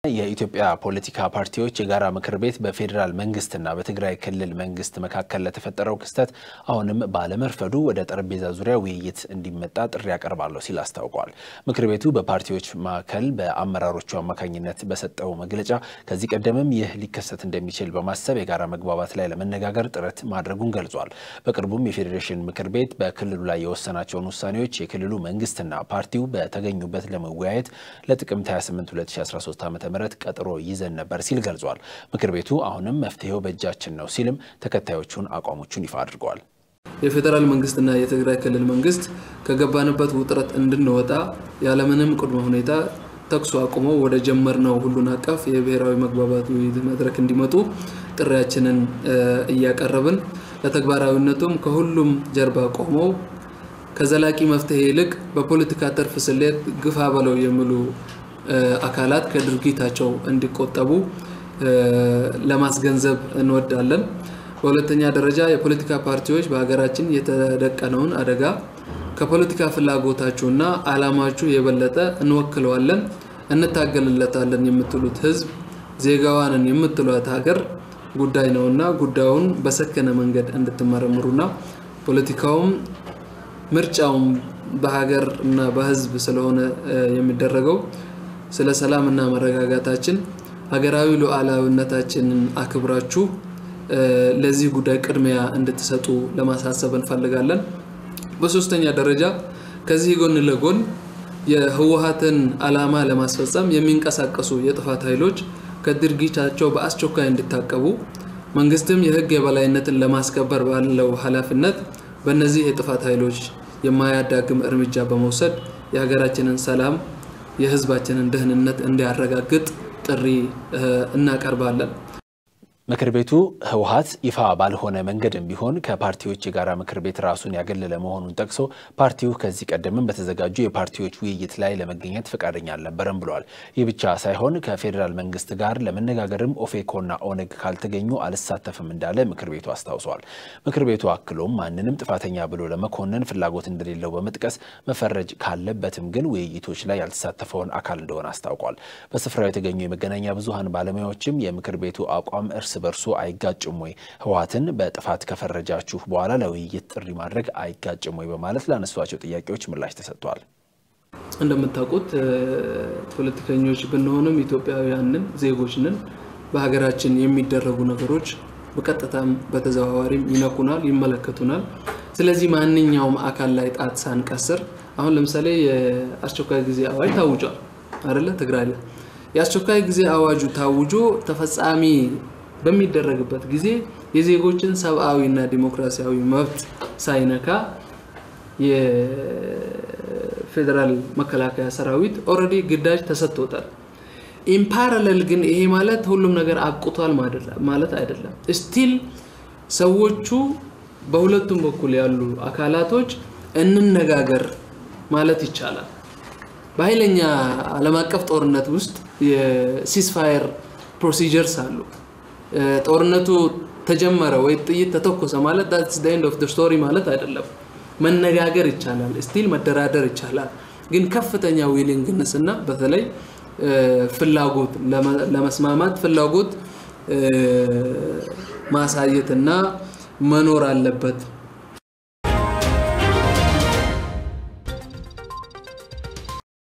የኢትዮጵያ ፖለቲካ ፓርቲዎች የጋራ ምክር ቤት በፌዴራል መንግስትና በትግራይ ክልል መንግስት መካከል ለተፈጠረው ክስተት አሁንም ባለመርፈዱ ወደ ጠረጴዛ ዙሪያ ውይይት እንዲመጣ ጥሪ ያቀርባለሁ ሲል አስታውቋል። ምክር ቤቱ በፓርቲዎች መካከል በአመራሮቹ አማካኝነት በሰጠው መግለጫ ከዚህ ቀደምም ይህ ሊከሰት እንደሚችል በማሰብ የጋራ መግባባት ላይ ለመነጋገር ጥረት ማድረጉን ገልጿል። በቅርቡም የፌዴሬሽን ምክር ቤት በክልሉ ላይ የወሰናቸውን ውሳኔዎች የክልሉ መንግስትና ፓርቲው በተገኙበት ለመወያየት ለጥቅምት 28 2013 ዓ ም ቀጠሮ ይዘን ነበር ሲል ገልጿል። ምክር ቤቱ አሁንም መፍትሄው በእጃችን ነው ሲልም ተከታዮቹን አቋሞቹን ይፋ አድርገዋል። የፌዴራል መንግስትና የትግራይ ክልል መንግስት ከገባንበት ውጥረት እንድንወጣ ያለምንም ቅድመ ሁኔታ ተኩስ አቁመው ወደ ጀመርነው ሁሉን አቀፍ የብሔራዊ መግባባት ውይይት መድረክ እንዲመጡ ጥሪያችንን እያቀረብን ለተግባራዊነቱም ከሁሉም ጀርባ ቆመው ከዘላቂ መፍትሄ ይልቅ በፖለቲካ ትርፍ ስሌት ግፋ በለው የሚሉ አካላት ከድርጊታቸው እንዲቆጠቡ ለማስገንዘብ እንወዳለን። በሁለተኛ ደረጃ የፖለቲካ ፓርቲዎች በሀገራችን የተደቀነውን አደጋ ከፖለቲካ ፍላጎታችሁና ዓላማችሁ የበለጠ እንወክለዋለን፣ እንታገልለታለን የምትሉት ህዝብ ዜጋዋንን የምትሏት ሀገር ጉዳይ ነውና ጉዳዩን በሰከነ መንገድ እንድትመረምሩና ፖለቲካውም ምርጫውም በሀገር እና በህዝብ ስለሆነ የሚደረገው ስለ ሰላምና መረጋጋታችን ሀገራዊ ሉዓላዊነታችንን አክብራችሁ ለዚህ ጉዳይ ቅድሚያ እንድትሰጡ ለማሳሰብ እንፈልጋለን። በሶስተኛ ደረጃ ከዚህ ጎን ለጎን የህወሀትን ዓላማ ለማስፈጸም የሚንቀሳቀሱ የጥፋት ኃይሎች ከድርጊታቸው በአስቸኳይ እንዲታቀቡ መንግስትም የህግ የበላይነትን ለማስከበር ባለው ኃላፊነት በእነዚህ የጥፋት ኃይሎች የማያዳግም እርምጃ በመውሰድ የሀገራችንን ሰላም የህዝባችንን ደህንነት እንዲያረጋግጥ ጥሪ እናቀርባለን። ምክር ቤቱ ህወሀት ይፋ ባልሆነ መንገድም ቢሆን ከፓርቲዎች የጋራ ምክር ቤት ራሱን ያገለለ መሆኑን ጠቅሶ ፓርቲው ከዚህ ቀደምም በተዘጋጁ የፓርቲዎች ውይይት ላይ ለመገኘት ፈቃደኛ አልነበረም ብለዋል። ይህ ብቻ ሳይሆን ከፌዴራል መንግስት ጋር ለመነጋገርም ኦፌኮና ኦነግ ካልተገኙ አልሳተፍም እንዳለ ምክር ቤቱ አስታውሰዋል። ምክር ቤቱ አክሎም ማንንም ጥፋተኛ ብሎ ለመኮነን ፍላጎት እንደሌለው በመጥቀስ መፈረጅ ካለበትም ግን ውይይቶች ላይ ያልተሳተፈውን አካል እንደሆነ አስታውቋል። በስፍራው የተገኙ የመገናኛ ብዙሀን ባለሙያዎችም የምክር ቤቱ አቋም እርስ በርሱ አይጋጭም ወይ? ህወሀትን በጥፋት ከፈረጃችሁ በኋላ ለውይይት ጥሪ ማድረግ አይጋጭም ወይ? በማለት ላነሷቸው ጥያቄዎች ምላሽ ተሰጥቷል። እንደምታውቁት ፖለቲከኞች ብንሆንም ኢትዮጵያውያንን ዜጎችንን በሀገራችን የሚደረጉ ነገሮች በቀጥታም በተዘዋዋሪም ይነኩናል፣ ይመለከቱናል። ስለዚህ ማንኛውም አካል ላይ ጣት ሳንቀስር አሁን ለምሳሌ የአስቸኳይ ጊዜ አዋጅ ታውጇል አይደለ? ትግራይ ላይ የአስቸኳይ ጊዜ አዋጁ ታውጆ ተፈጻሚ በሚደረግበት ጊዜ የዜጎችን ሰብአዊና ዲሞክራሲያዊ መብት ሳይነካ የፌዴራል መከላከያ ሰራዊት ኦልሬዲ ግዳጅ ተሰጥቶታል። ኢምፓራለል ግን ይሄ ማለት ሁሉም ነገር አብቅቷል ማለት አይደለም። ስቲል ሰዎቹ በሁለቱም በኩል ያሉ አካላቶች እንነጋገር ማለት ይቻላል። በኃይለኛ ዓለም አቀፍ ጦርነት ውስጥ የሲስፋየር ፕሮሲጀርስ አሉ። ጦርነቱ ተጀመረ ወይ ጥይት ተተኮሰ ማለት ዳትስ ዘ ኤንድ ኦፍ ዘ ስቶሪ ማለት አይደለም። መነጋገር ይቻላል፣ ስቲል መደራደር ይቻላል። ግን ከፍተኛ ዊሊንግነስ እና በተለይ ፍላጎት ለመስማማት ፍላጎት ማሳየት እና መኖር አለበት